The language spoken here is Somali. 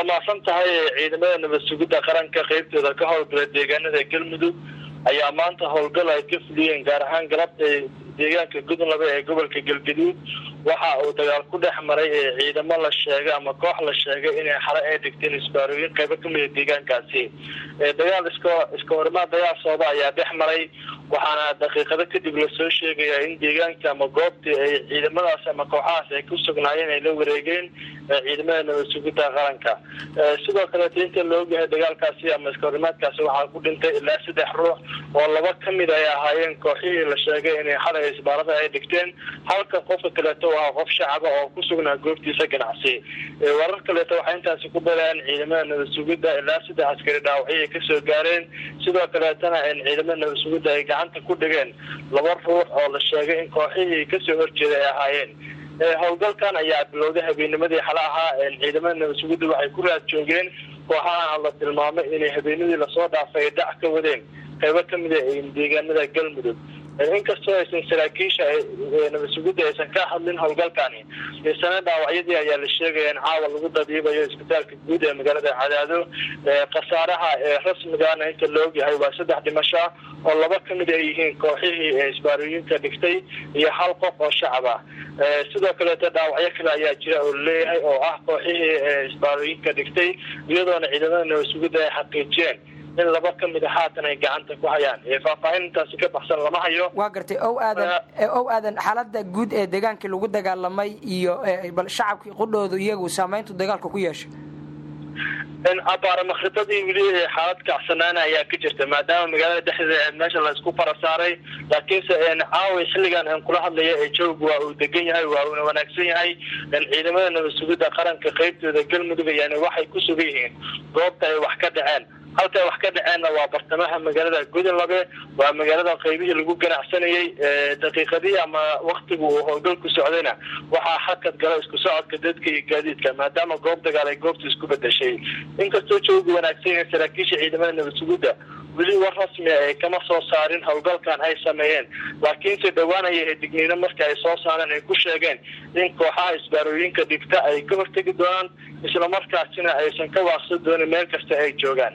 mahadsan tahay ciidamada nabad sugidda qaranka qeybtooda ka howlgala deegaanada galmudug ayaa maanta howlgal ay ka fuliyeen gaar ahaan galabta deegaanka gudunlaba ee gobolka galgaduud waxa uu dagaal ku dhex maray ee ciidamo la sheegay ama koox la sheegay inay xale ay dhigteen isbaarooyin qaybo kamida deegaankaasi dagaal iska iska horimaad dagaal sooba ayaa dhex maray waxaana daqiiqado kadib lasoo sheegayaa in deegaanka ama goobtii ay ciidamadaas ama kooxahaas ay ku sugnaayeen ay la wareegeen ciidamada nabad sugidda qaranka sidoo kaleeto inta la ogyahay dagaalkaasi ama iska horimaadkaasi waxaa ku dhintay ilaa saddex ruux oo laba kamid ay ahaayeen kooxihii la sheegay inay xalay isbaarada ay dhigteen halka qofka kaleeto waa qof shacaba oo ku sugnaa goobtiisa ganacsi warar kaleeto waxay intaasi ku dareen ciidamada nabad sugidda ilaa saddex askari dhaawacyo ay kasoo gaareen sidoo kaleetana ciidamada nabad sugidda ay gacanta ku dhigeen laba ruux oo la sheegay in kooxihii kasoo horjeeda ay ahaayeen howlgalkan ayaa bilowday habeennimadii xale ahaa ciidamada nabad sugidda waxay ku raad joogeen kooxaha la tilmaamay inay habeenadii lasoo dhaafay ay dhac ka wadeen qaybo kamida deegaanada galmudug inkastoo aysan saraakiisha nabad sugidda aysan ka hadlin howlgalkani isana dhaawacyadii ayaa la sheegaya in caawa lagu dadiibayo isbitaalka guud ee magaalada cadaado khasaaraha ee rasmigana inta la ogyahay waa saddex dhimasho oo laba kamid ay yihiin kooxihii ee isbaarooyinka dhigtay iyo hal qof oo shacab ah sidoo kaleeto dhaawacyo kale ayaa jira oo laleeyahay oo ah kooxihii ee isbaarooyinka dhigtay iyadoona ciidamada nabad sugidda ay xaqiijiyeen in laba ka mid a haatan ay gacanta ku hayaan faahfaahin intaasi ka baxsan lama hayo waa gartay ow aadan ow aadan xaalada guud ee deegaankii lagu dagaalamay iyo bal shacabkii qudhoodu iyagu saameyntu dagaalka ku yeeshay abaara makridadii weli xaalad kacsanaana ayaa ka jirta maadaama magaalada dhexdeeda meesha laysku fara saaray laakiinse caawi xilligan aan kula hadlaya ee jooga waa uu degan yahay waa uuna wanaagsan yahay ciidamada nabad sugidda qaranka qeybtooda galmudug yani waxay ku sugan yihiin goobta ay wax ka dhaceen halka ay wax ka dhaceenna waa bartamaha magaalada gudunlabe waa magaalada qaybihii lagu ganacsanayey daqiiqadii ama waktigu uu howlgal ku socdayna waxaa xakad gala isku socodka dadka iyo gaadiidka maadaama goob dagaal ay goobta isku bedeshay inkastoo jooga wanaagsan yahay saraakiisha ciidamada nabad sugidda weli war rasmi ay kama soo saarin howlgalkan ay sameeyeen laakiinse dhowaanaya digniino marka ay soo saareen ay ku sheegeen in kooxaha isbaarooyinka dhigta ay ka hortegi doonaan islamarkaasina aysan ka waaqsan doonin meel kasta ay joogaan